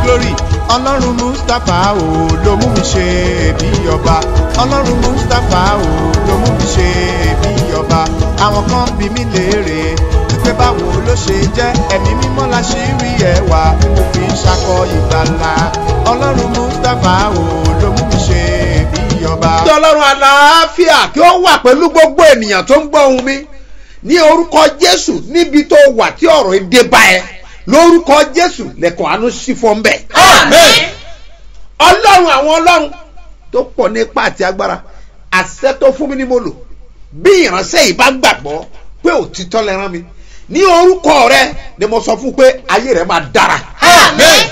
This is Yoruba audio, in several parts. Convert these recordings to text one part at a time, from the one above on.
glory ọlọ́run mustapha o ló mú mi ṣe bí ọba ọlọ́run mustapha o ló mú mi ṣe bí ọba àwọn kan bí mi léèrè wípé báwo ló ṣe jẹ́ ẹ̀mí mímọ́ la ṣì rí ẹwà tí mo fi ń ṣakọ ìgbàlà ọlọ́run mustapha o ló mú mi ṣe bí ọba. kí ọlọ́run àlàáfíà kí ó wà pẹ̀lú gbogbo ènìyàn tó ń gbọ́ ohùn mi ní orúkọ jésù níbi tó wà tí ọ̀rọ̀ èdè bá ẹ lórúkọ jésù lẹ́kọ̀ọ́ àánú sí fún bẹ́ẹ̀. Àmín. ọlọ́run àwọn ọlọ́run tó pọ̀ nípa àti agbára àṣẹ tó fún mi ní mo lò bí ìránṣẹ́ yìí bá gbàgbọ́ pé òtítọ́ lẹ rán mi ní orúkọ rẹ ni mo sọ fún pé ayé rẹ máa dára. Àmín.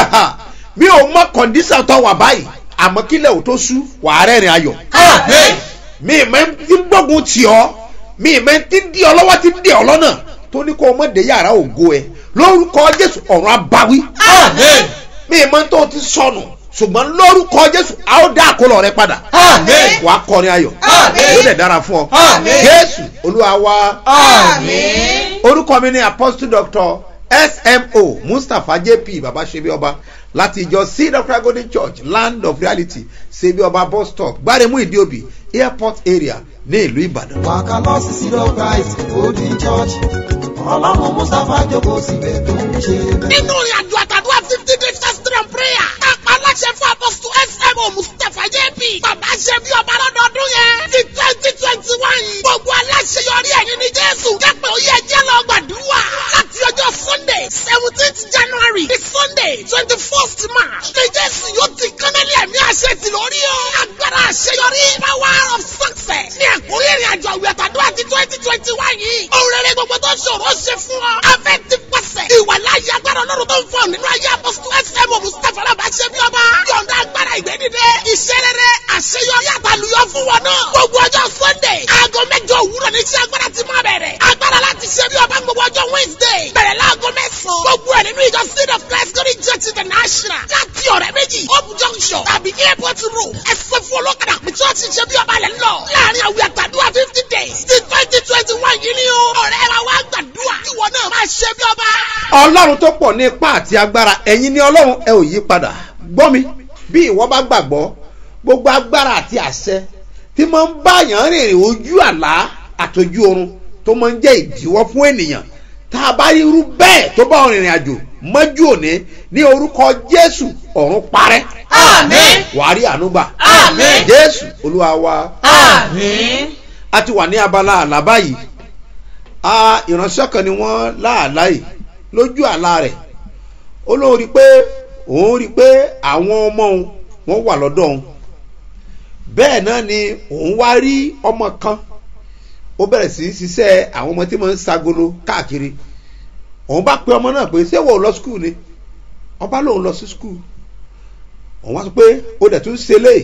mi ò mọ kọ̀ǹdíṣà tó wà báyìí àmọ́ kílẹ̀ ò tó sú wàá rẹ́rìn ayọ̀ Àmín. mi ì mẹ́ ti ń gbógun tì ọ́ mi ì mẹ́ ti ń di ọ lọ́wọ́ ti ń di ọ lọ́nà tó ní kó o mọ̀ dé yàrá ògo ẹ lórúkọ jésù ọ̀run abawí Àmín. mi ì mọ́ tó o ti sọnù ṣùgbọ́n lórúkọ jésù a ó dá àkólọ rẹ padà Àmín. wàá kọrin ayọ̀ Àmín. yóò dẹ̀ dára fún ọ Àmín. jésù olúwa wa Àmín. orúkọ mi ni apostle doctor smo mustapha jp baba sebi ọba láti ìjọ seed of christ golden church land of reality sebi ọba bus stop gbáremú ìdíòbí airport area ní ìlú ìbàdàn. wàkà lọ sí sílọ christ golden church ọlọ́run mustapha jókòó síbẹ̀ tó ń ṣe bẹ́ẹ̀. nínú ìrìn àjò àtàdúrà fifty days fasting and prayer kápá aláṣẹ fún apọ́sítù smo mustapha jp bàbá ṣe bí ọba lọ́dọọdún yẹn ní twenty twenty one gbogbo aláṣeyọrí ẹ̀yìn ní jésù jẹ́pẹ̀ oyè ẹjẹ́ lọ gbàdúrà láti ọjọ́ sunday seventeenth january di sunday twenty first march ní jésù yóò ti kánálí ẹ̀mí àṣẹ ti lórí o agbára àṣeyọrí power of success ní ẹ̀kúnrí ìrìn àjò àwẹ̀ àtàdúrà ti twenty twenty one yìí òun rere gbogbo tó ṣòro ṣe fún ọ afẹ́ ti pàṣẹ ìwà láyé agbára ọlọ́run tó ń fọ nínú ayé apọ́sítù fm mustapha alábà ṣe bí ọba yọ̀ǹda agbára ìgbẹ́dìde iṣẹ́ rere àṣeyọrí àtàlùyọ fún wọn náà gbogbo ọjọ́ sunday aago mẹ́jọ òwúrọ̀ ní iṣẹ́ agbára ti máa bẹ̀rẹ̀ agbára láti ṣe bí ọba gbogbo ọjọ́ wednesday bẹ̀rẹ̀ láago mẹ́sàn-án gbogbo ẹ̀ nínú ìjọ seed of christ glory church international láti ọ̀rẹ́ méjì hope junction tàbí airport road ẹ̀sẹ̀ fún olókàdá pé church ṣe bí ọba lẹ̀ ń lọ láàrin àwìn àtàdúrà fifty days ti twenty twenty one yìí ni o ọ̀rẹ́ wa wá gbàdúrà ìwọ náà máa ṣe bí ọba. ọlọ́run tó pọ̀ ní ipá àti agbára ẹ̀yin ni ọlọ́run ẹ ò yí padà gbọ́ mi bí ìwọ bá gbàgbọ́ gbogbo agbára àti àṣẹ tí máa ń báyàn rìnrìn ojú àlá àtọjú oorun tó máa ń jẹ́ ìdíwọ́ fún ènìyàn tá a bá rí irú bẹ́ẹ̀ tó bá wọn rìnrìn àjò mọ́jú òní ní orúkọ jésù ọ̀run parẹ́ Àmín. wàá rí ànúgbà Àmín. jésù olúwa wa Àmín. a ti wà ní abala àlá báyìí a ìránṣẹ́ kan ni wọ́n láàlá yìí lójú àlá rẹ̀ ó lóun rí i pé òun rí i pé àwọn ọmọ òun wọ́n wà lọ́dọ̀ òun bẹ́ẹ̀ náà ni òun wá rí ọmọ kan ó bẹ̀rẹ̀ sí í ṣiṣẹ́ àwọn ọmọ tí wọ́n ń sagolo káàkiri òun bá pe ọmọ náà pé ṣé wò ó lọ skul ni ọba lòun lọ sí skul òun wá sọ pé ó dẹ̀ tún ṣe léyìí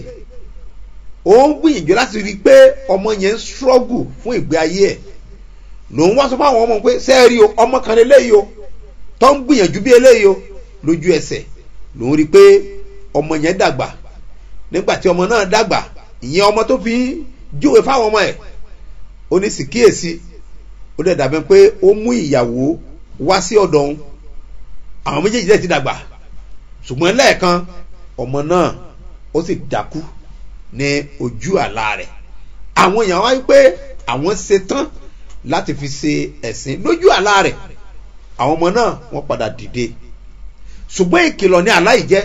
ó ń gbìyànjú láti rí i pé ọmọ yẹn ń struggle fún ìgbé ayé ẹ̀ lòun wá sọ fún àwọn ọmọ pé sẹ́ẹ̀rí o ọmọ kan eléyìí o tó ń gbìyànjú bí eléyìí o lójú ẹsẹ̀ lòun rí i pé ọmọ yẹn dàgbà nígbà tí ọmọ náà dàgbà ìyẹn ọmọ tó fi ń júwe fáwọn ọmọ ẹ̀ ó ní sì kíyèsí ó dẹ̀ dàbẹ́ pé ó mú ìyàwó wá sí ọ̀dọ̀ òun àwọn méjèèjì dẹ̀ ti dàgbà ṣùgbọ́n lẹ́ẹ̀kan ọmọ náà ó sì dákú ní ojú àlá rẹ̀ àwọn èèyàn wáyé pé àwọn ṣetán láti fi ṣe ẹ̀sìn lójú àlá rẹ̀ àwọn ọmọ náà wọ́n padà dìde ṣùgbọ́n ìkìlọ̀ ní àlá yìí jẹ́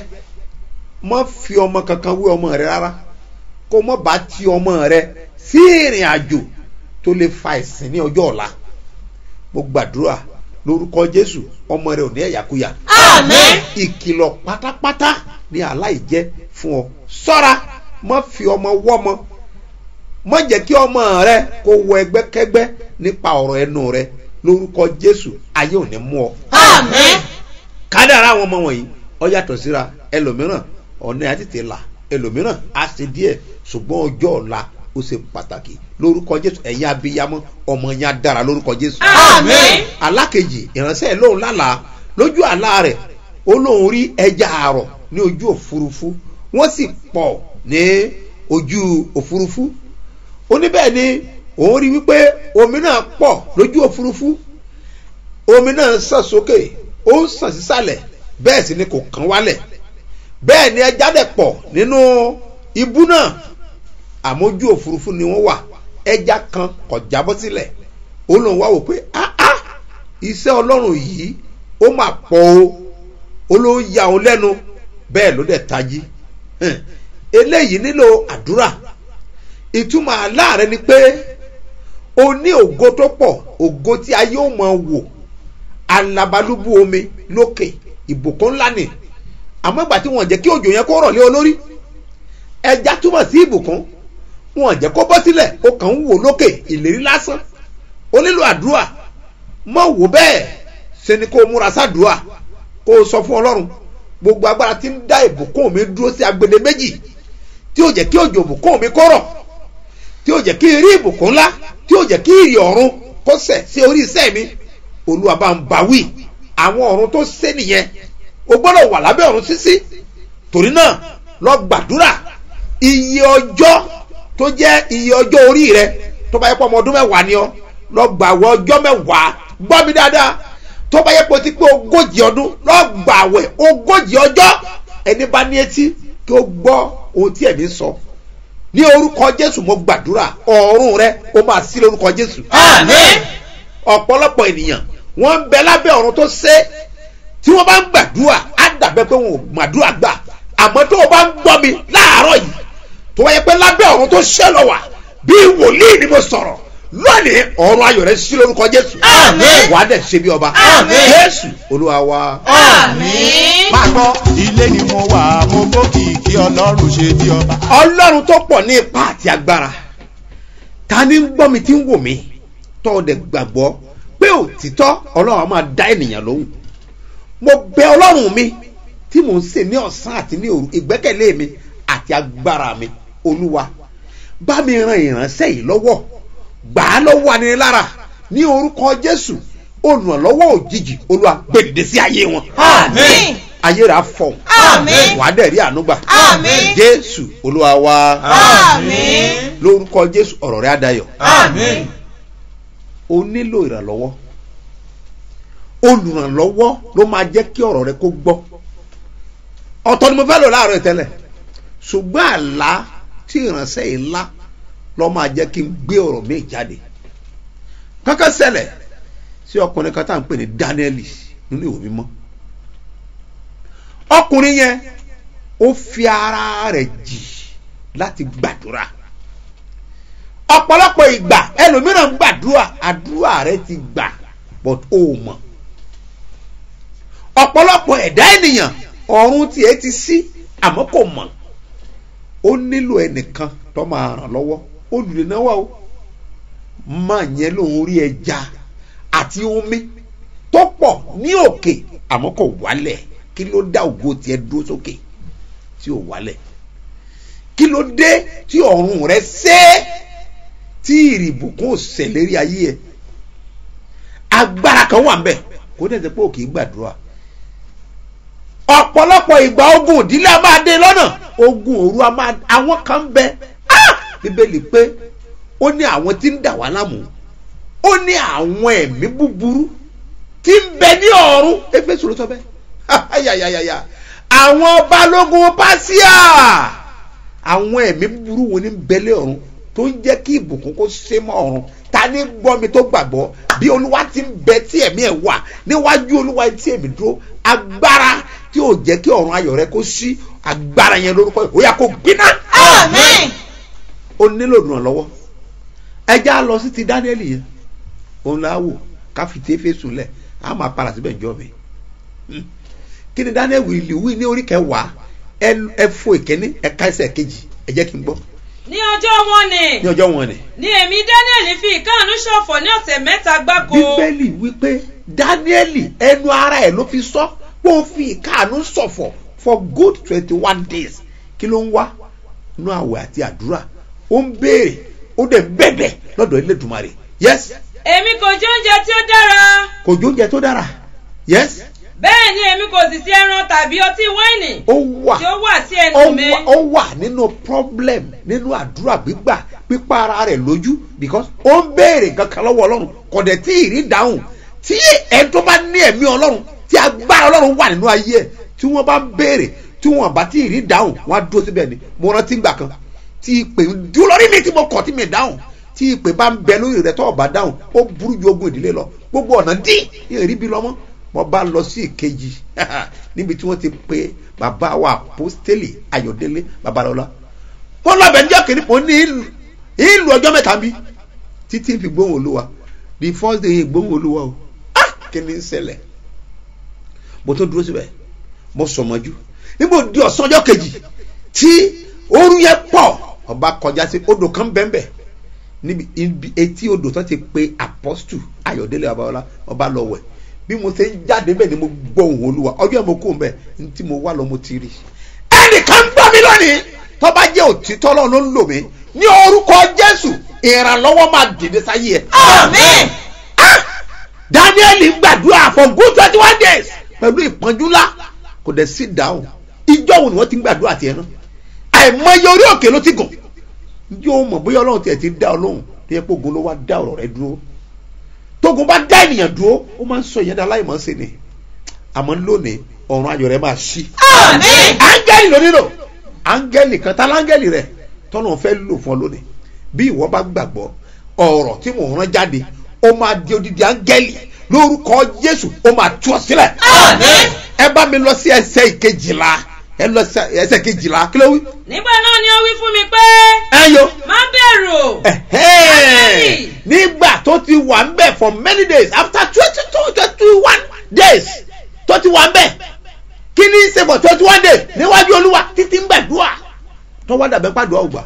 mọ́ fi ọmọ kankan wé ọmọ rẹ rárá kó mọ́ bá ti ọmọ rẹ sí ìrìn àjò tó lè fa ẹ̀sìn ní ọjọ́ ọ̀la mo gbàdúrà lórúkọ jésù ọmọ rẹ ò ní ẹ̀yàkúyà Àmín. ìkìlọ̀ pátápátá ní aláìjẹ́ fún ọ sọ́ra má fi ọmọ wọ́mọ má jẹ́ kí ọmọ rẹ kó wọ ẹgbẹ́kẹ́gbẹ́ nípa ọ̀rọ̀ ẹnu rẹ lórúkọ jésù ayé ò ní mú ọ. Àmín. kádàrá àwọn ọmọ wọ̀nyí ọ yàtọ̀ síra ẹlòmíràn ọ̀nà àtètè là ẹlòmíràn á ṣe díẹ̀ ṣùgbọ́n ọjọ́ ọ̀la ó ṣe pàtàkì lórúkọ jésù ẹ̀yin abiyamọ ọmọ yẹn á dára lórúkọ jésù Àmín. alákejì ìránṣẹ́ lóun lálàá lójú àlá rẹ̀ ó lóun rí ẹja àrọ̀ ní ojú òfurufú wọ́n sì pọ̀ ní ojú òfurufú ó ní bẹ́ẹ̀ ni òun rí wípé omi náà pọ̀ lójú òfurufú omi náà ń sàn sókè ó ń sàn sísàlẹ̀ bẹ́ẹ̀ sì ni kò kán wálẹ̀ bẹ́ẹ̀ ni ẹja dẹ̀ pọ̀ nínú ibú náà àmójú òfurufú ni wọ́n wà ẹja kan kò jábọ́ sílẹ̀ ó lóun wá wò pé áá iṣẹ́ ọlọ́run yìí ó mà pọ̀ o ó ló ń ya òun lẹ́nu bẹ́ẹ̀ ló dẹ̀ tají Hẹ̀, eléyìí nílò àdúrà ìtumọ̀ àlá rẹ ni pé o ní ògo tó pọ̀ ògo tí ayé ò mọ̀ wò alabalúbú omi lókè ìbùkún ńlá ni àmọ́ ìgbà tí wọ́n jẹ́ kí òjò yẹn kó rọ̀ lé olórí ẹja túmọ̀ sí ìbùkún wọ́n jẹ́ kó bọ́ sílẹ̀ ó kàn ń wò lókè ìlérí lásán ó nílò àdúrà mọ̀ wò bẹ́ẹ̀ ṣe ni kó o múra sádùúà kó o sọ fún ọlọ́run gbogbo agbára tí ń dá ìbùkún mi dúró sí agbede méjì tí ó jẹ́ kí òjò ìbùkún mi kó rọ̀ tí ó jẹ́ kí n rí ìbùkún ńlá tí ó jẹ́ kí ìrì ọ̀run kó sẹ̀ sí orí iṣẹ́ mi olúwa bá ń bá wí àwọn ọ̀run tó ṣe nìyẹn o gbọ́dọ̀ wà lábẹ́ ọ̀run sísí torí náà lọ gbàdúrà iye ọjọ́ tó jẹ́ iye ọjọ́ orí rẹ tó bá yẹ pé ọmọ ọdún mẹ́wàá ni ọ lọ gbàwẹ̀ ọjọ́ mẹ́wàá gbọ́ mi dáadáa tó bá yẹ pé o ti pé ogójì ọdún lọ gbàwẹ̀ ogójì ọjọ́ ẹni bá ní etí kí o gbọ́ ohun tí ẹ̀mí sọ ní orúkọ jésù mo gbàdúrà ọ̀run rẹ o máa sí lórúkọ jésù Àmín. ọ̀pọ̀lọpọ̀ ènìyàn wọ́n ń bẹ lábẹ́ ọ̀run tó ṣe tí wọ́n bá ń gbàdúrà á dàbẹ́ pé wọn ò gbàdúrà gbà àmọ́ tó o bá ń gbọ́ mi láàárọ̀ yìí tó wáyé pé lábẹ́ ọ̀run tó ṣẹ́ lọ wà bí wòlíì ni mo sọ̀rọ̀ lónìí ọ̀run ayọ̀ rẹ sí lórúkọ jésù Àmín. wàá dẹ̀ ṣe bí ọba Àmín. jésù olúwa wa. Àmín. máa gbọ́ ilé ni mo wà mo gbókìkí ọlọ́run ṣe bí ọba. ọlọ́run tó pọ̀ ní ipa àti agbára ta ni ń gbọ́ mi tí ń wò mí tọ́ ọ dẹ̀ gbàgbọ́ pé òtítọ́ ọlọ́run á máa dá ènìyàn lóhùn mo bẹ ọlọ́run mi tí mò ń sè ní ọ̀sán àti ní òru ìgbẹ́kẹ̀lé mi àti agbára mi olúwa bá mi ran ìránṣẹ́ yìí lọ́wọ́ gbà á lọ́wọ́ anilára ní orúkọ jésù olùrànlọ́wọ́ òjijì olúwa gbèdéde sí ayé wọn Àmín. ayé rà fọ̀ Àmín. wàá dẹ̀ rí ànúgbà Àmín. jésù olúwa wa Àmín. lórúkọ jésù ọ̀rọ̀ rẹ̀ adayọ̀ Àmín. o nílò ìrànlọ́wọ́ olùrànlọ́wọ́ ló máa jẹ́ kí ọ̀rọ̀ rẹ kó gbọ́ ọ̀tọ̀ ni mo fẹ́ lò láàárọ̀ ìtẹ́lẹ̀ ṣùgbọ́n àlá tí ìránṣẹ́ yìí lá lọ́ máa jẹ́ kí n gbé ọ̀rọ̀ mi jáde kankan ṣẹlẹ̀ sí ọkùnrin kan tá à ń pè ní Dáníẹ́lì nínú ìwé mímọ́ ọkùnrin yẹn ó fi ara rẹ̀ jì láti gbàdúrà ọ̀pọ̀lọpọ̀ ìgbà ẹlòmíràn ń gbàdúrà àdúrà rẹ ti gbà but ó mọ̀ ọ̀pọ̀lọpọ̀ ẹ̀dá ènìyàn ọ̀run tiẹ̀ ti sí àmọ́ kò mọ̀ ó nílò ẹnìkan tó máa ràn lọ́wọ́ olùdínáwó o máa yẹn lòun rí ẹja àti omi tó pọ̀ ní òkè àmọ́ kò wálẹ̀ kí ló dá ògo tiẹ̀ dúró sókè tí ò wálẹ̀ kí ló dé tí ọ̀run rẹ ṣe tí ìrìbùkún ò ṣẹlẹ́rí ayé ẹ̀ agbára kan wà ń bẹ̀ kó dẹ̀ sẹ́ pé òkè gbàdúrà ọ̀pọ̀lọpọ̀ ìgbà ogun ìdílé a máa dé lọ́nà ogun òru a máa àwọn kan ń bẹ Ah! bíbélì pé ó ní àwọn tí ń dà wá láàmú ó ní àwọn ẹ̀mí búburú tí ń bẹ ní ọ̀run éfésù ló sọ bẹ́ẹ̀ ayayayaya àwọn balógun pásíà àwọn ẹ̀mí búburú wo ní ń bẹlẹ̀ ọ̀run tó ń jẹ́ kí ìbùkún kó ṣe mọ́ ọ̀run ta ní gbọ́ mi tó gbàgbọ́ bí olúwa ti ń bẹ tí ẹ̀mí ẹ̀ wà níwájú olúwa tí ẹ̀mí dúró agbára tí ò jẹ́ kí ọ̀run ayọ̀ rẹ kó ṣí agbára yẹn lórúkọ yìí ó yá kó gbiná. Àmín. ó nílò ìrànlọ́wọ́ ẹja lọ sí ti dáníẹ́lì yẹn òun là á wò ká fi tí éfésù lẹ̀ á máa para síbẹ̀ jọ mi Hmm. kí ni dáníẹ́lì wìlì wí ní orí kẹwàá ẹ ẹ fo ìkíní ẹ̀ka ẹsẹ̀ kejì ẹ jẹ́ kí n gbọ́ ní ọjọ́ wọn ni ní ọjọ́ wọn ni. ni èmi daniel fi ìkáàánú ṣọ̀fọ̀ ní ọ̀sẹ̀ mẹ́ta gbáko bíbélì wípé dáníẹ́lì ẹnu ara ẹ̀ ló fi sọ pé ó fi ìkáàánú ṣọ̀fọ̀ for good twenty one days kí ló ń wá inú àwẹ̀ àti àdúrà ó ń béèrè ó dẹ̀ ń bẹ̀bẹ̀ lọ́dọ̀ Elédùmarè yes èmi kò jẹ oúnjẹ tí ó dára kò jó oúnjẹ tó dára yes bẹ́ẹ̀ ni èmi kò sì sí ẹran tàbí ọtí wáìnì ó wà tí ó wà sí ó ẹnu mi wà- ó wà nínú problem nínú àdúrà gbígbà pípa ara rẹ̀ lójú because ó ń béèrè kankan lọ́wọ́ ọlọ́run kò dẹ̀ tí ì rí dáhùn tí ẹni tó bá ní ẹ̀mí ọlọ́run tí agbára ọlọ́run wà nínú ayé ẹ̀ tí wọ́n bá béèrè tí wọ́n bá tí ì rí dáhùn wọ́n á dúró síbẹ̀ ni mo rántí gbà kan tí ìpè ń dúró lórí mi tí mo kọ̀ tí mi dáhùn tí ìpè bá ń bẹ lórí rẹ tó o bá dáhùn ó burú ju ogun ìdílé lọ gbogbo ọ̀nà dí ìrírí bí lọ́mọ́ mo bá lọ sí ìkejì níbi tí wọ́n ti pe bàbá wa apostoli ayọ̀délé babalọ́lá wọ́n lọ bẹ̀ níjọ́ kìíní mo ní ìlú ìlú ọjọ́ mẹ́ta bí títí fi gbóhùn olúwa the first day gbóhùn olúwa o ah kí ni ń ṣẹlẹ̀ mo tó dúró síbẹ̀ mo sọmọjú níbo di ọ̀sán ọjọ́ kejì tí ooru yẹn pọ̀ ọba kọjá sí odò kan bẹ́ẹ̀nbẹ́ẹ̀ níbi ibi etí odò tó ti pe apọ́stù ayọ̀délé babalọ́lá ọba lọ wẹ̀ bí mo ṣe ń jáde bẹ́ẹ̀ ni mo gbọ́ ohùn olúwa ọjọ́ yẹn mo kó bẹ́ẹ̀ ní tí mo wá lọ mo ti rí ẹnìkan gbọ́ mi lónìí tó bá jẹ́ òtítọ́ lọ́wọ́ ló ń lò mí ní orúkọ jésù ìrànlọ́wọ́ máa dìde sáyé ẹ̀. Àmín. Ah! daniel gbàdúrà for good twenty one days pẹ̀lú ìpọ́njú ńlá kò dẹ̀ sí dáhùn ìjọ wo ni wọ́n ti ń gbàdúrà tiẹ̀ náà àìmọye orí òkè ló ti gùn yóò mọ̀ bóyá ọlọ́run tiẹ̀ ti dá ọ lóhùn tó yẹ kó ogun ló wá dá ọ̀rọ̀ rẹ dúró tógun bá dá ènìyàn dúró ó máa ń sọ ìyẹn dá láìmọ̀ sí ni àmọ́ lónìí ọ̀run ayọ̀ rẹ máa ṣí Àmín. áńgẹ́lì ló nílò áńgẹ́lì kan tá láńgẹ́lì rẹ̀ tọ́nà fẹ́ lò fún ọ lónìí bí ìwọ bá gbàgbọ́ ọ̀rọ̀ tí mò ń rán jáde ó máa di odidi áńgẹ́lì lórúkọ jésù ó máa tú ọ sílẹ̀ Àmín. ẹ bá mi lọ sí ẹsẹ̀ ìkejìlá ẹ lọ sí ẹsẹ̀ kejìlá kí ló wí. nígbà náà ni ó wí fún mi pé ẹ yo má bẹ̀rù ẹ̀hẹ́n. nígbà tó ti wà ń bẹ̀ for many days after twenty two twenty one days tó ti wà ń bẹ̀ kí ní í ṣe for twenty one days níwájú olúwa títí ń gbàdúrà tó wá dàbẹ́ pàdùà ò gbà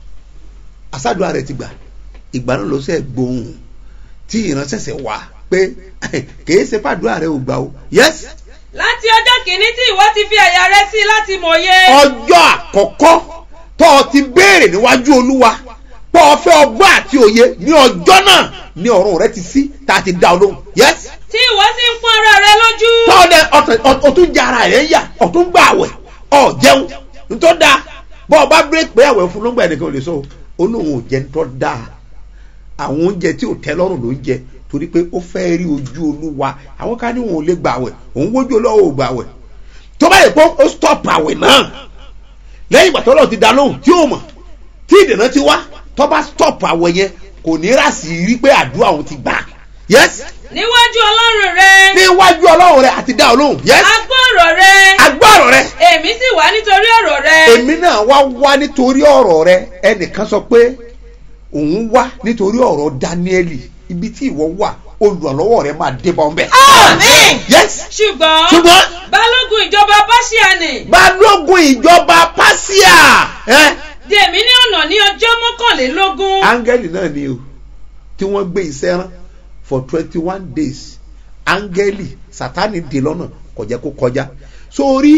àsádùá rẹ̀ ti gbà ìgbà náà ló ṣe gbóhùn tí ìránṣẹ́ṣẹ́ wá pé kìí ṣe pàdùà rẹ̀ ò gbà o yes láti ọjọ́ kìíní tí ìwọ ti fi àyà rẹ sí láti mòye ọjọ́ àkọ́kọ́ tó o ti béèrè níwájú olúwa pé o fẹ́ ọgbọ́n àti òye ní ọjọ́ náà ní ọ̀run rẹ ti sí tá a ti dá ọ lóhùn yes tí ìwọ sì ń pọ́n ara rẹ lójú tọ́ọ̀dẹ ọ̀tún jẹ ara rẹ̀ ń yà ọ̀tún gbà àwẹ̀ ọ̀ jẹun ntọ́ da bọ́ ọ bá bírèkì pé àwẹ̀ fún lọ́gbà ẹnìkan ò lè sọ olóhùn ò jẹ ntọ́ da àwọn oúnjẹ tí ò tẹ́ lọ́rùn ló ń jẹ torí pé ó fẹ́ rí ojú olúwa àwọn ká ní òun ò lè gbà àwẹ̀ òun wójú olówó ò gbà àwẹ̀ tó bá yẹ pé ó stop àwẹ̀ náà lẹ́yìn ìgbà tó lọ́ọ̀ ti da lóhùn tí ó mọ̀ tí ìdènà ti wá tó bá stop àwẹ̀ yẹn kò ní rà sí rí pé àdúrà òun ti gbà yes níwájú ọlọ́run rẹ níwájú ọlọ́run rẹ àti dá ọ lóhùn yes agbọ́rọ̀ rẹ agbọ́rọ̀ rẹ èmi sì wá nítorí ọ̀rọ̀ rẹ èmi náà wá wá nítorí ọ̀rọ̀ rẹ ẹnìkan sọ pé òun wá nítorí ọ̀rọ̀ dáníẹ́lì ibi tí ìwọ wà olùrànlọ́wọ́ rẹ máa dé bá ọ bẹ́ẹ̀. Àmín. yes ṣùgbọ́n ṣùgbọ́n balógun ìjọba báṣíàní balógun ìjọba pásíà ẹ dèmí ní ọ̀nà ní ọjọ́ mọ́kànlélógún áńgẹ́lì náà ni o tí wọ́n gbé iṣẹ́ rán for twenty one days áńgẹ́lì sátani dè lọ́nà kò jẹ́ kó kọjá sórí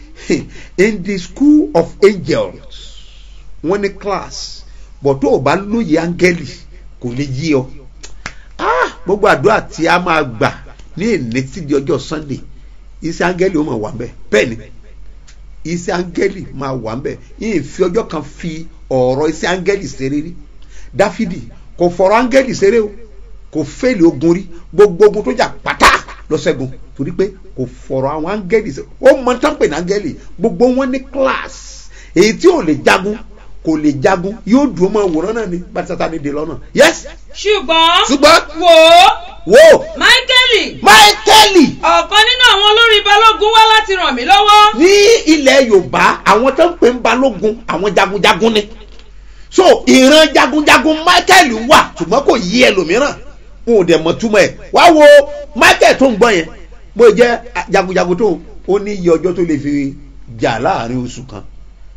in the school of angels wọ́n ní class but tó o bá lóye áńgẹ́lì kò lè yí ọ ah gbogbo àdúrà tí a máa gbà ní èlé tí di ọjọ́ sunday iṣẹ́ áńgẹ́lì ó máa wà mbẹ́ bẹ́ẹ̀ ni iṣẹ́ áńgẹ́lì máa wà mbẹ́ yìí fi ọjọ́ kan fi ọ̀rọ̀ iṣẹ́ áńgẹ́lì ṣeré rí dáfídì kò fọ̀rọ̀ áńgẹ́lì ṣeré o kò fẹ́ẹ̀lì ogun rí gbogbo ogun tó jà pátá lọ ṣẹ́gun torí pé kò fọ̀rọ̀ àwọn áńgẹ́lì ṣeré ó mọ tán pè ní áńgẹ́lì gbogbo wọn ní class èyí tí ò lè jagun kò lè jagun yóò dùn mọ́ wòrán náà ni bá ti sátani dè lọ́nà yes ṣùgbọ́n ṣùgbọ́n wò ó wo máíkẹ́lì máìkẹ́lì ọ̀kan nínú àwọn olórí balógun wá láti ràn mí lọ́wọ́ ní ilẹ̀ yorùbá àwọn tó ń pè ń balógun àwọn jagunjagun ni so ìran jagunjagun michael wà ṣùgbọ́n kò yí ẹlòmíràn wọn ò dẹ̀ mọ̀ túmọ̀ ẹ̀ wá wo michael tó ń gbọ́ yẹn bó jẹ́ jagunjagun tó ó ní iye ọjọ́ tó lè fi jà láàrin oṣù kan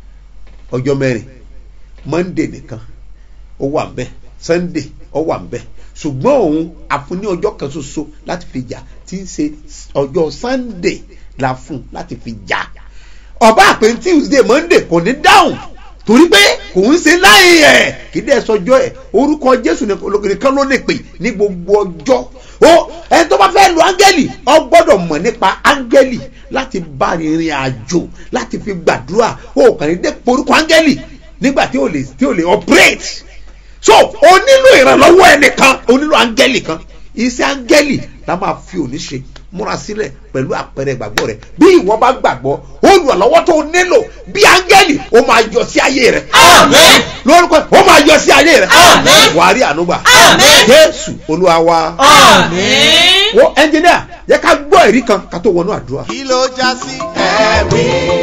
ọjọ́ mẹ́rin monday nìkan ó wà ń bẹ̀ sunday ó wà ń bẹ̀ ṣùgbọ́n òun àfún ní ọjọ́ kan ṣoṣo láti fi jà tí ń ṣe ọjọ́ sunday la fún láti fi jà ọba àpè tuesday monday kò ní dáhùn torí pé kò ń ṣe láì ẹ̀ kí dẹ́ sọjọ́ ẹ̀ orúkọ jésù nìkan ló lè pè ní gbogbo ọjọ́ ó ẹni tó bá fẹ́ lu áńgẹ́lì ọ gbọ́dọ̀ mọ̀ nípa áńgẹ́lì láti bá rìnrìn àjò láti fi gbàdúrà ó kàn ní dé porúkọ áńgẹ́lì nígbà tí ò lè tí ò lè operate so o nílò ìrànlọ́wọ́ ẹnìkan o nílò áńgẹ́lì kan iṣẹ́ áńgẹ́lì la máa fi òní ṣe múra sílẹ̀ pẹ̀lú àpẹẹrẹ ìgbàgbọ́ rẹ bí ìwọ bá gbàgbọ́ olùrànlọ́wọ́ tó nílò bí áńgẹ́lì ó máa yọ sí ayé rẹ Àmín. lórúkọ ó máa yọ sí ayé rẹ Àmín. wàá rí ànúgbà Àmín. jésù olúwa wa Àmín. wo ẹnjìníà yẹ ká gbọ́ ẹ̀rí kan ká tó wọnú àdúrà. kí ló já sí. ẹ̀rí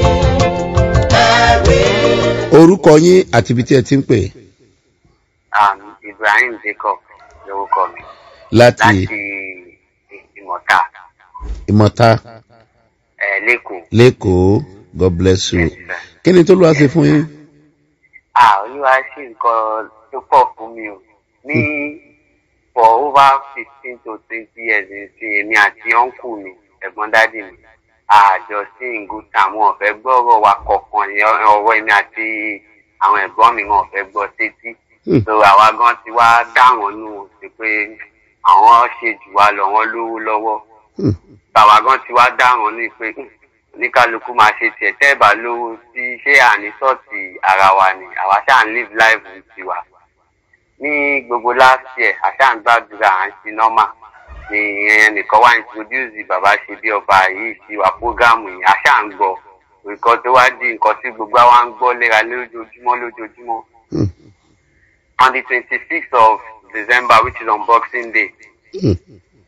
ẹ̀rí. orúkọ yín àti ibi tí ẹ ti ń pè um, Ibrahim Jacob lórúkọ mi láti láti Ìmọ̀ta ìmọ̀ta ẹ̀ lẹ́kọ̀ọ́. lẹ́kọ̀ọ́ god bless you Yes, sir. kí ni tó lọ́wọ́ ṣe fún yín. À olúwa ṣe nǹkan tó pọ̀ fún mi o. Ní for over fifteen to twenty years nsìn èmi àti ọ̀nkù mi ẹ̀gbọ́n dádì mi àjọ sí ìgúta wọn ò fẹ́ gbọ́ ọ̀rọ̀ wa kọ̀ọ̀kan ní ọ̀rọ̀ èmi àti àwọn ẹ̀gbọ́n mi wọn ò fẹ́ gbọ́ sétí. Hmm. so àwa gan ti wá dá wọn nù sí pé àwọn ṣe jù wá lọ wọn lówó lọ́wọ́ Hmm. bàbá gan ti wá dá wọn ní pé "Hmm, oníkálukú máa ṣe tiẹ̀ tẹ́ ẹ̀ bá lówó sí ṣé àní sọ́ọ̀tì ara wa ni àwa ṣáà ń live life tiwa ní gbogbo last year àṣà ń gbàdúrà à ń ṣe normal ni ẹnìkan wá introduce bàbá ṣe bí ọba yìí sí wa programu yìí àṣà ń gbọ́ nǹkan tó wá di nǹkan tí gbogbo wa ń gbọ́ léra lójoojúmọ́ lójoojúmọ́ Hmm. on the twenty-sixth of December which is on Boxing Day Hmm.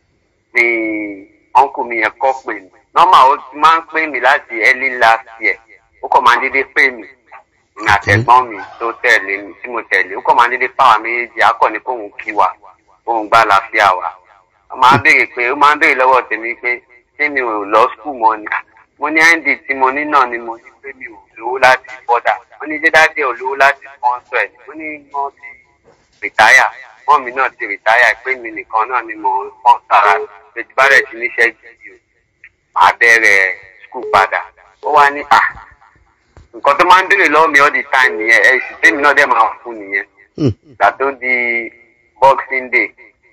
ni uncle mi yẹn kọ́ pè mí normal ó ti máa ń pè mí láti early last year ó kàn máa ń dédé pè mí ní àtẹ̀gbọ́n mi tó tẹ̀lé mi tí mo tẹ̀lé ó kàn máa ń dédé pàwọn méjèèjì akọ ni kóun kí wa kóun gbá àlàáfíà wa ó máa ń béèrè pé ó máa ń béèrè lọ́wọ́ tèmi pé ṣé mi ò lọ skul mọ́ ni mo ní nd tí mo ní náà ni mo ní pé mi ò lówó láti bọ́dà wọ́n ní dédádé ò lówó láti sponsor ẹ̀ ó ní wọ́n ti rìtáyà wọ́n mi náà ti rìtáyà pé mi nìkan náà ni mo ń fọ́n sára pẹ̀tù bá rẹ̀ ti níṣẹ́ gidi o màá bẹ̀rẹ̀ skul padà ó wá ní à nǹkan tó máa ń béèrè lọ́wọ́ mi all the time nìyẹn ẹ̀ sì tèmi náà dẹ̀ máa fún nìyẹn Hmm. ìgbà tó di boxing day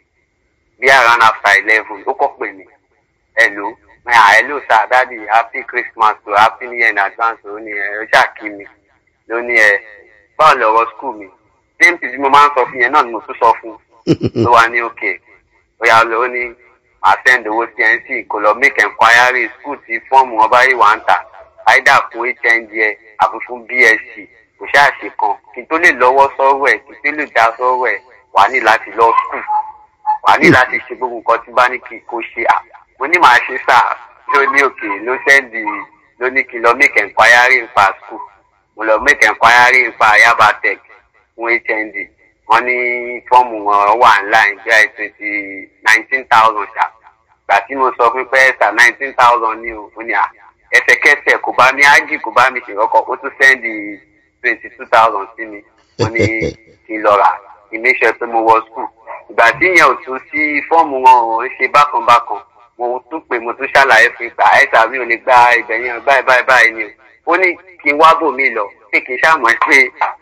bí around after eleven ó kọ́ pè mí hello ah hello sir daddy happy christmas o happy new year in advance o ní ẹ ó ṣàkí mi ló ní ẹ báwo lọ̀rọ̀ school mi same thing tí mo máa ń sọ fún yẹn náà ni mo tún sọ fún ló wá ní òkè ó yà lọ ó ní màá send owó sí nc kò lọ make enquiry school tí fọ́ọ̀mù wọn bá yìí wà ń tà either fún hnd ẹ àbí fún bsc kò ṣáà ṣe kan kí n tó lè lọ́wọ́ sọ́rọ̀ ẹ̀ kí n tó lè dá sọ́rọ̀ ẹ̀ wà á ní láti lọ school wà á ní láti ṣe gbogbo nǹkan tí bá ní kí kó ṣe à mo ní màá ṣe sáà ló ní òkè ló sẹ́ndì ló ní kí n lọ make enquiry nípa school mo lọ make enquiry nípa yaba tech fún hnd wọ́n ní fọ́ọ̀mù wọn wà online bí i twenty nineteen thousand ṣá gbà tí mo sọ fún pé ẹ̀sà nineteen thousand ní o ó ní à ẹsẹ̀kẹsẹ̀ kò bá mi ájì kò bá mi ṣe kọ́kọ́ ó tún sẹ́ndì twenty two thousand sí mi wọ́n ní kí n lọ rà kí n make sure pé mo wọ school ìgbà tí yẹn ò tún sí fọ́ọ̀mù wọn ò ń ṣe bákan bákan mo tún pè mo tún ṣàlàyé fún ìgbà ẹ̀sà mi ò lè gba ibẹ̀ yẹn báyìí báyìí báyìí ni o ó ní kí n wá bò mí lọ pé kí n ṣàmọ̀ pé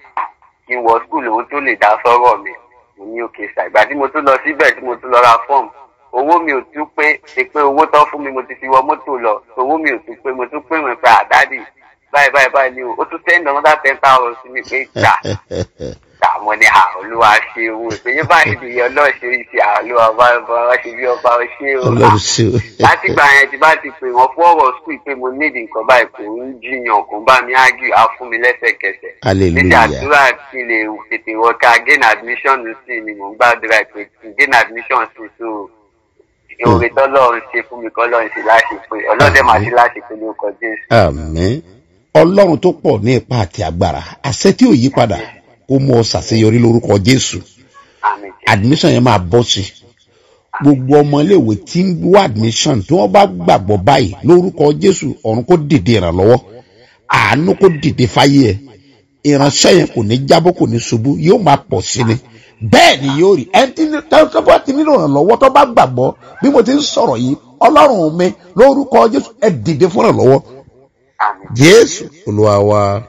kí n wọ skul òun tó lè dá sọ́rọ̀ mi mo ní òkè ṣá ìgbà tí mo tún lọ síbẹ̀ tí mo tún lọ ra fọ́ọ̀mù owó mi ò tún pé ṣe pé owó tán fún mi mo ti fi wọ mọ́tò lọ owó mi ò tún pé mo tún pé wọn pé àdádì báyìí báyìí báyìí ni o ó tún send another ten thousand sí mi pé gbà gbà mo ní à olúwa ṣe owó ìpènyẹ báyìí nìyẹn ọlọ́ọ̀ṣẹ́ ìṣe àlùwà bá bá ṣe bí ọba ṣe o ọlọ́run ṣe o. láti gbà yẹn tí bá ti pè wọ́n fún ọ̀rọ̀ skul pé mo need nǹkan báyìí kò ń jiyàn kò ń bá mi ágì á fún mi lẹ́sẹ̀kẹsẹ̀. Hallelujah. níbi àdúrà kí n lè tètè wọ ká gain admission sí ni mò ń gbàdúrà pé kí n gain admission sí so ìhòòhè tọ́lọ́run ṣe fún mi kọ́ lọ́run ṣe láṣẹ pé ọlọ́dẹ máa ṣe láṣẹ pé ní ọkọ̀ jésù. àmín ọlọ́run tó pọ̀ ní ipa àti agbára àṣẹ tí ò yí padà kó mú ọ ṣàṣeyọrí lórúkọ jésù àmì jẹ́ admission yẹn máa bọ́ sí gbogbo ọmọléèwé tí ń wá admission tí wọ́n bá gbàgbọ́ báyìí lórúkọ jésù ọ̀run kó dìde ìrànlọ́wọ́ àánú kó dìde fáyé ẹ ìránṣẹ́ yẹn kò ní jábọ́ kò ní ṣubú yóò máa pọ̀ sí ni bẹ́ẹ̀ ni yóò rí ẹni tí tó bá ti nílò ìrànlọ́wọ́ tó bá gbàgbọ́ bí mo ti ń sọ̀rọ̀ yìí ọlọ́run mi lórúkọ jésù ẹ dìde fún ìrànlọ́wọ́ àmì jésù olúwa wa.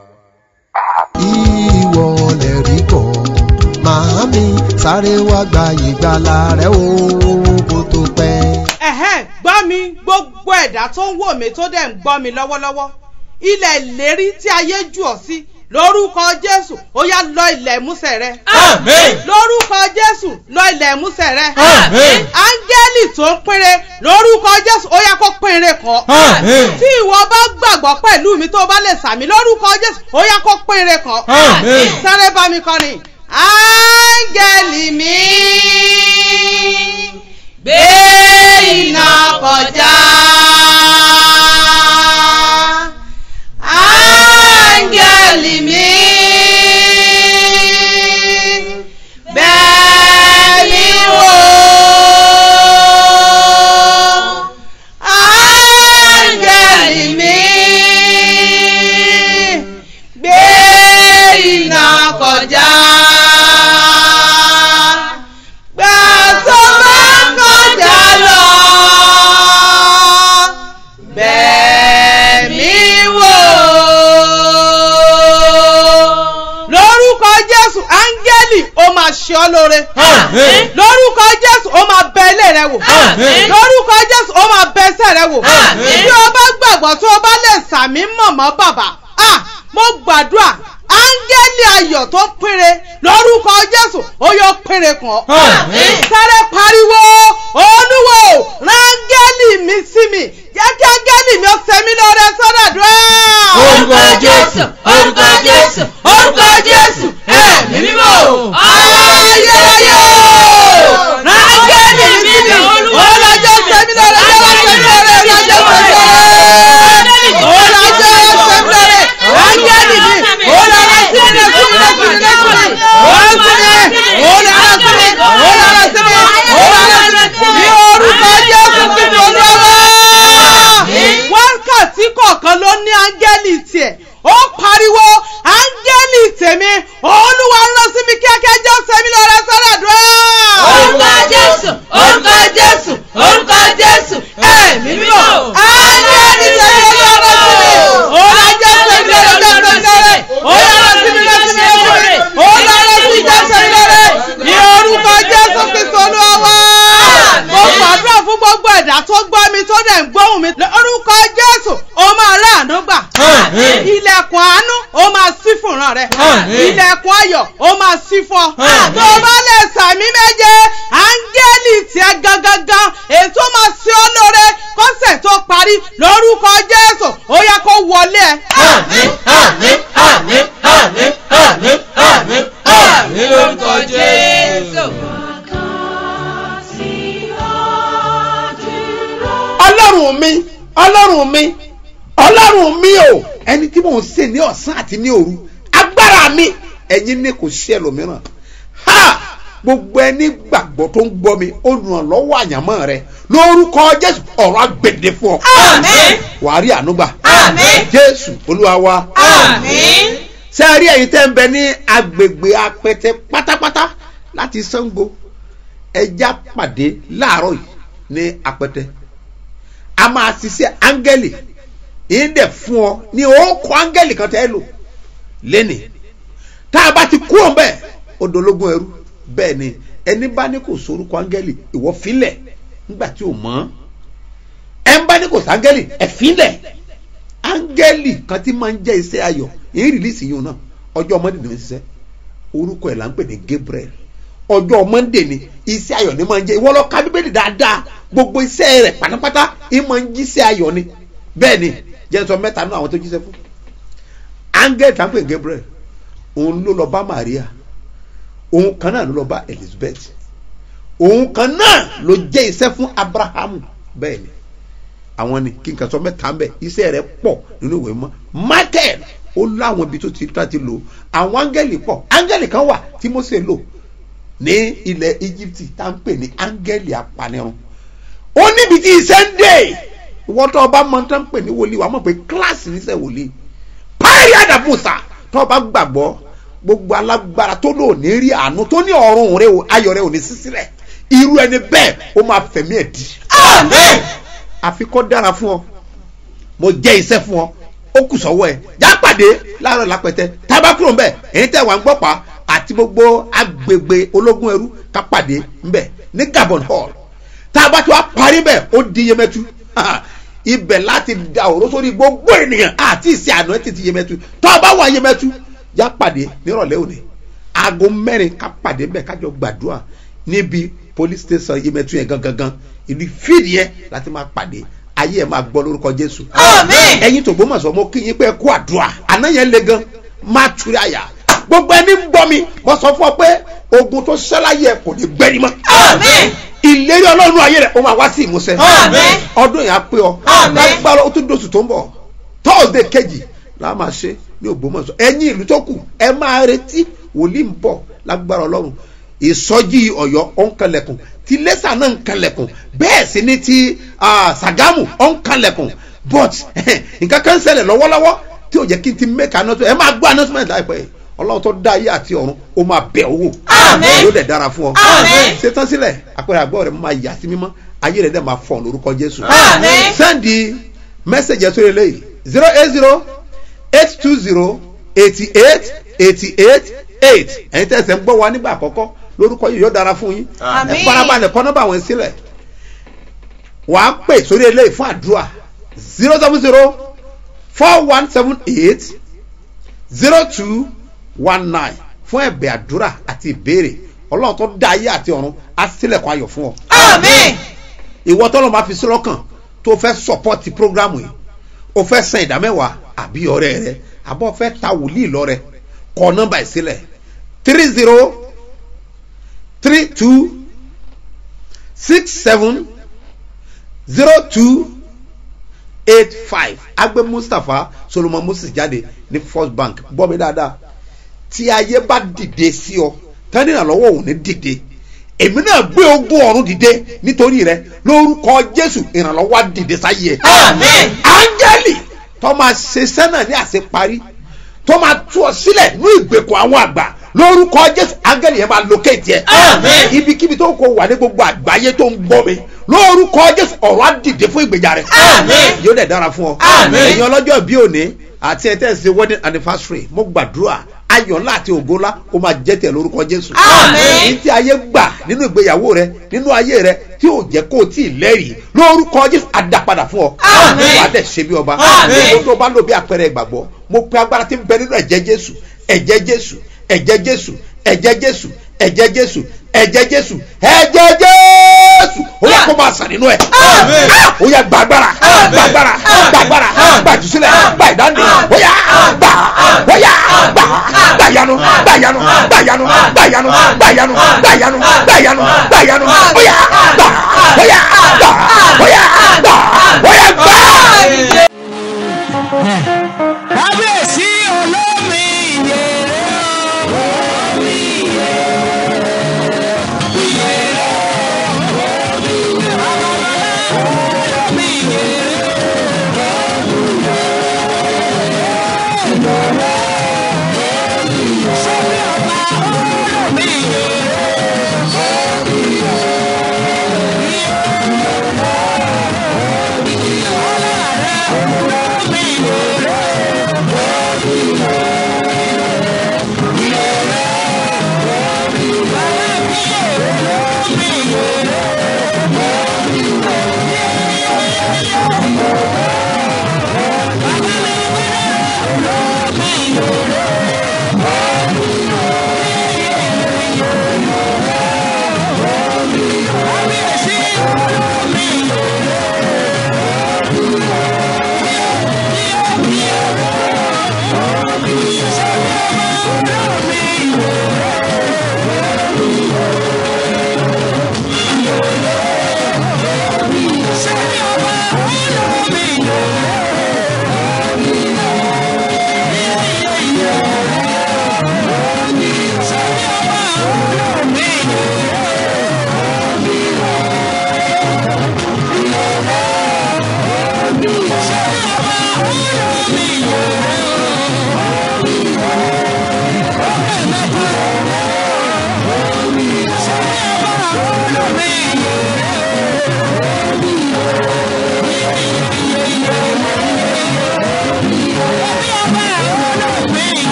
ìwọ lè rí kọ́ màámi sáré wá gba ìgbàlà rẹ o kó tó pẹ́. ẹ̀hẹ́n gbọ́ mi gbogbo ẹ̀dá tó ń wò mí tó dẹ̀ ń gbọ́ mi lọ́wọ́lọ́wọ́ ilẹ̀ ìlérí tí ayé jù ọ́ sí lórúkọ jésù ó yá lọ ilẹ̀ ìmúsẹ̀ rẹ Àmín. lórúkọ jésù lọ ilẹ̀ ìmúsẹ̀ rẹ Àmín. áńgẹ́lì tó ń pínre lórúkọ jésù ó yá kó pínre kan Àmín. tí ìwọ bá gbàgbọ́ pẹ̀lú mi tó bá lè sàmì lórúkọ jésù ó yá kó pínre kan Àmín. sáré bá mi kọrin áńgẹ́lì mi gbé iná kọjá áńgẹ́lì mi bẹ́ẹ̀ ni wò áńgẹ́lì mi gbé iná kọjá gbà tó bá kọjá lọ bẹ́ẹ̀ mi wò. lórúkọ jésù áńgẹ́lì ó máa ṣe ọ́ lóore Àmín. lórúkọ jésù ó máa bẹ ilé rẹ wò Àmín. lórúkọ jésù ó máa bẹ ẹsẹ̀ rẹ wò Àmín. bí o bá gbàgbọ́ tó o bá lè sàmì mọ̀mọ́ bàbá ah mo gbàdúrà áńgẹ́lì ayọ̀ tó péré lórúkọ jésù ó yọ péré kan Àmín. sáré pariwo olúwo rángẹ́lì mi sí mi jẹ́ kí áńgẹ́lì mi ó sẹ́mi lọ́rẹ́ sọ́dọ̀dúrà. Orúkọ Jésù, orúkọ Jésù, orúkọ Jésù, ẹ̀mí mímọ́. ayérayé rángẹ́lì mi sí mi ọlọ́jọ́ sẹ́mi lọ́rẹ́ ọlọ́jọ́ sẹ́mi lọ́rẹ́ ọlọ́jọ́ sẹ́mi lọ́rẹ́ ọlọ́jọ́ sẹ́mi lọ́rẹ́ rángẹ́lì mi ọlọ́rọ̀ sí mi lẹ́kùn mi lẹ́kùn mi lẹ́kùn mi ọlọ́rọ̀ sí mi ọlọ́rọ̀ sí mi ọlọ́rọ̀ sí mi ọlọ́rọ̀ sí mi ní orúkọ jésù kristu olúwa wákàtí kọ̀ọ̀kan ló ní áńgẹ́lì tiẹ̀ ó pariwo áńgẹ́lì tèmi olúwa ń lọ sí mi kíákíá jẹ́ sẹ́mi lọ́rẹ́ sọ́dọ̀dúrà. Orúkọ Jésù, orúkọ Jésù, orúkọ Jésù, ẹ̀mí mímọ́. áńgẹ́lì tèmi olúwa lọ sí mi olúwa jẹ́ sẹ́mi lọ́rẹ́ jẹ́ sẹ́mi lọ́rẹ́ olúwa lọ sí mi lọ sí mi lọ sí mi olúwa lọ sí jẹ́ sẹ́mi lọ́rẹ́ ní orúkọ jésù kristu olúwa wá. mo gbàdúrà fún gbogbo ẹ̀dá tó gbọ́ mi tó dẹ̀ ń gbóhùn mi lórúkọ jésù ó máa rí àánú gbà Àmín. ilẹ̀kùn àánú ó máa ṣí fún ìran rẹ Àmín. ilẹ̀kùn ayọ̀ ó máa ṣí fún ọ Àmín. tó o bá lè sàmì méje áńgẹ́lì tiẹ̀ gangan ètò máa ṣe ọ́ lóore kọ́sẹ̀ tó parí lórúkọ jésù ó yẹ kó wọlé ẹ. Àmín, àmín, àmín, àmín, àmín, àmín, àmín lórúkọ Jésù. ọlọ́run mi ọlọ́run mi ọlọ́run mi o ẹni tí mò ń sè ní ọ̀sán àti ní òru agbára mi ẹ̀yin ní kò sí ẹlòmíràn ha gbogbo ẹni gbàgbọ́ tó ń gbọ́ mi olùrànlọ́wọ́ àyànmọ́ rẹ lórúkọ jésù ọ̀rọ̀ agbèdè fún ọ Àmín. wàá rí ànúgbà Àmín. jésù olúwa wa Àmín. ṣé ẹ rí ẹ̀yin tẹ́ ń bẹ ní agbègbè apẹtẹ pátápátá láti sango ẹja pàdé láàárọ̀ yìí ní apẹtẹ a máa ṣiṣẹ́ áńgẹ́lì yìí dẹ̀ fún ọ ní òkò áńgẹ́lì kan tẹ́ ẹ lò lẹ́nì tá a bá ti kú ọ̀ bẹ́ẹ̀ odológun ẹrú bẹ́ẹ̀ ni ẹni bá ní kò sorúkọ áńgẹ́lì ìwọ filẹ̀ nígbà tí ò mọ̀ ẹ ń bá ní kò sáńgẹ́lì ẹ filẹ̀ áńgẹ́lì kan tí máa ń jẹ́ iṣẹ́ ayọ̀ èyí rìlíìsì yìí náà ọjọ́ mọ́ndé ni wọ́n ṣiṣẹ́ orúkọ ẹ̀ là ń pè ní Gabriel ọjọ́ mọ́ndé ni iṣẹ́ ayọ̀ ni máa ń jẹ́ ìwọ lọ ka bíbélì dáadáa gbogbo iṣẹ́ rẹ̀ pátápátá ì máa ń jíṣẹ́ ayọ̀ ni bẹ́ẹ̀ ni jẹ́ sọ mẹ́ta náà àwọn tó jíṣẹ́ fún áńgẹ́lì tá ń pè ní Gabriel òun ló lọ bá Maria òun kan náà ló lọ bá Elizabeth òun kan náà ló jẹ́ iṣẹ́ fún Abrahamu bẹ́ẹ̀ ni àwọn ni kí n kà sọ mẹ́ta ń bẹ̀ iṣẹ́ rẹ̀ pọ̀ nínú ìwé mọ́ Michael ó láwọn ibi tó ti tá ti lò àwọn áńgẹ́lì pọ̀ áńgẹ́lì kan wà tí Mósè lò ní ilẹ̀ Egypt tá ń pè ní áńgẹ́lì apanirun ó níbi tí iṣẹ́ ń dé ìwọ́n tó ọba mọ tó ń pè ní wòlíì wàá mọ̀ pé kíláàsì níṣẹ́ wòlíì párí àdàbùsà tó ọba gbàgbọ́ gbogbo alágbára tó lò ní rí àánú tó ní ọ̀run rẹ o ayọ̀ rẹ ò ní sísílẹ̀ irú ẹni bẹ́ẹ̀ ó máa fẹ̀mí ẹ̀ di Àmín. àfi kó dára fún ọ mo jẹ́ iṣẹ́ fún ọ ó kù sọ́wọ́ ẹ̀ já pàdé láàárọ̀ lápẹtẹ tábàkùrọ̀ ńbẹ èyí tẹ̀ wá ń gbọ́pá àti gbogbo agbègbè ológun ẹrú ká pàdé ńbẹ ní Gabon hall tá a bá ti wá parí bẹ́ẹ̀ ó di Yemẹtu ibẹ̀ láti da òró sórí gbogbo ènìyàn àti ìsìn àná títí Yemẹtu tó a bá wà Yemẹtu já pàdé nírọ̀lẹ́ òní aago mẹ́rin ká pàdé bẹ́ẹ̀ kájọ gbàdúrà níbi police station yemẹtu yẹn gangan ìlú fíìdì yẹn láti máa pàdé ayé ẹ máa gbọ́ lórúkọ jésù. Àmín. ẹ̀yin tó gbọ́ mọ̀ sọ mo kí yín pé ẹ kú àdúrà àná yẹn le gan má túrí àyà gbogbo ẹni ń gbọ́ mi mo sọ fún ọ pé ogun tó ṣẹláyé ẹ kò ní gbẹ́ni mọ́. Àmín. ìlérí ọlọ́run ayé rẹ̀ ó máa wá sí ìmúṣẹ. Àmín. ọdún yẹn á pé ọ. Àmín. lágbára ó tún dóṣù tó ń bọ̀ tọ́ọ̀dẹ̀ kejì la máa ṣe ní ògbómọ̀ṣọ́ ẹ̀yin ìlú tó kù ẹ máa retí wòlíì ń bọ̀ lágbára ọlọ́run ìsọjí ọ̀yọ́ ó ń kanlẹ̀kùn ti lẹ́sà náà ń kanlẹ̀kùn bẹ́ẹ̀ sì ni ti ah, sàgámù ó ń kanlẹ̀kùn but nǹkan kan ń ṣẹlẹ̀ lọ́wọ́lọ́wọ́ tí ò jẹ́ kí n ti make announcement ẹ máa gbọ́ announcement láìpẹ́ yìí ọlọ́run tó dá ayé àti ọ̀run ó máa bẹ̀ owó Àmín. yóò dẹ̀ dára fún ọ Àmín. ṣetán sílẹ̀ àpẹẹrẹ àgbọ̀ rẹ̀ máa yà sí mímọ́ ayé rẹ̀ dẹ̀ máa fọ̀ lórúkọ jésù Àmín. sẹ́ndì mẹ́sẹ̀gì ẹ̀sọ́ eléyìí zero eight zero eight two zero eighty eight eighty eight eight ẹ̀yin tẹ̀sẹ̀ ń gbọ́ wa nígbà àkọ́kọ́ lórúkọ yìí yóò dára fún yín Àmín. ẹ farabalẹ̀ kọ́ nọ́mbà wọn sílẹ̀ wàá pè sórí eléyìí fún àdúrà zero seven zero four one seven eight zero two one nine fún ẹ̀bẹ̀ àdúrà àti ìbéèrè ọlọ́run tó dá ayé àti ọ̀run á sílẹ̀kùn ayọ̀ fún ọ Àmín. ìwọ tọ́lọ́ máa fi sí lọ́kàn tó fẹ́ sọ́pọ́tì prógrámù yìí o fẹ́ san ìdámẹ́wàá àbí ọ̀rẹ́ rẹ àbọ̀ fẹ́ ta wòlíì lọ́rẹ kọ nọ́mbà yìí sílẹ̀ three zero three two six seven zero two eight five agbe mustapha solomon moses jáde ní first bank gbọ́ mi dáadáa tí ayé bá dìde sí ọ tani ìrànlọ́wọ́ òun ní dìde èmi náà gbé ogún ọ̀run dìde nítorí rẹ lórúkọ jésù ìrànlọ́wọ́ á dìde sáyé ẹ. Àmín. áńgẹ́lì tó máa ṣe sẹ́nà ní àṣeparí tó máa tú ọ sílẹ̀ ní ìgbèkùn àwọn àgbà lórúkọ jésù áńgẹ́lì yẹn máa lókèétì ẹ. Àmín. ibikíbi tó kò wà ní gbogbo àgbáyé tó ń gbọ́ mi lórúkọ jésù ọ̀rọ̀ á dìde fún ìgbèjà rẹ. Àmín. yóò dẹ̀ dára fún ọ. Àmín. ẹ̀yin ọlọ́jọ́ bí òní àti ẹ̀ tẹ́ ṣe wedding anniversary mo gbàdúrà ayọ̀ ńlá àti ògo ńlá ó máa jẹ́ tẹ̀ lórúkọ jésù. Àmín. ní tí ayé gbà nínú ìgbéyàwó rẹ nínú ayé rẹ tí ò jẹ́ kó o tí ì lẹ́rìí lórúkọ jésù á dá padà fún ọ. Àmín. wàá dẹ̀ ṣe bí ọba. Àmín. mo tó bá lò bí àpẹẹrẹ ìgbàgbọ́ mo pe agbára tí ń bẹ nínú ẹ̀jẹ̀ jésù ẹ̀jẹ̀ jésù ẹ̀jẹ̀ jésù ẹ̀jẹ̀ jésù ẹ̀jẹ̀ jésù ẹ̀jẹ̀ jésù ẹ̀jẹ̀ jésù ó yẹ kó máa sàn nínú ẹ̀. Àmín. ó yẹ gbàgbára gbàgbára gbàgbára gbàjùsílẹ̀ gbàìdáǹdè ó yà gbà ó yà gbà gbàyanu gbàyanu gbàyanu gbàyanu gbàyanu gbàyanu gbàyanu gbàyanu ó yà gbà ó yà gbà ó yà gbà ó yà gbà. kábíyèsí olómi ìyèrè olómi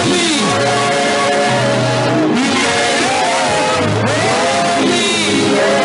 Àmín.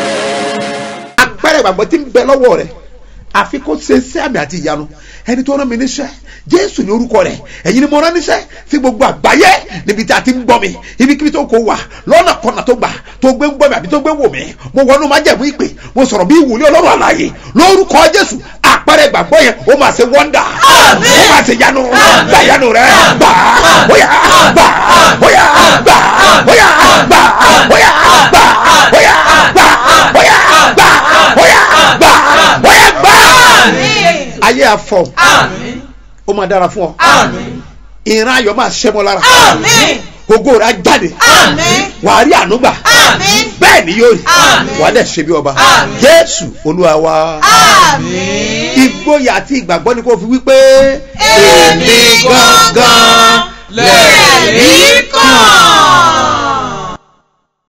ìgbàgbọ́ tí ń bẹ lọ́wọ́ rẹ̀ àfi kó ṣe sí àmì àti ìyanu ẹni tó rán mi níṣẹ́ jésù ní orúkọ rẹ̀ ẹ̀yin ni mo rán níṣẹ́ sí gbogbo àgbáyé níbi tí a ti ń gbọ́ mi ibikíbi tó kò wà lọ́nà kọ́nà tó gbà tó gbé ń gbọ́ mi àbí tó gbé wò mí mo wọnú májẹ̀mú ìpè mo sọ̀rọ̀ bí ìwúlé ọlọ́run àlàyé lórúkọ jésù àpẹẹrẹ ìgbàgbọ́ yẹn ó máa ṣe wọ́ndà ó máa ṣe yanu gbà yanu rẹ gbà bóyá gbà bóyá gbà bóyá gbà bóyá gbà bóyá gbà bóyá gbà bóyá gbà bóyá gbà ayé afọ ó máa dára fún ọ ìran ayọ̀ máa ṣẹ́ mọ́ lára ògo rẹ̀ á jáde wàá rí ànúgbà bẹ́ẹ̀ ni yóò rí wàá dẹ̀ ṣe bí ọba jésù olúwa wa ìgboyà àti ìgbàgbọ́ ni kò fi wípé èmi gangan lè rí kàn.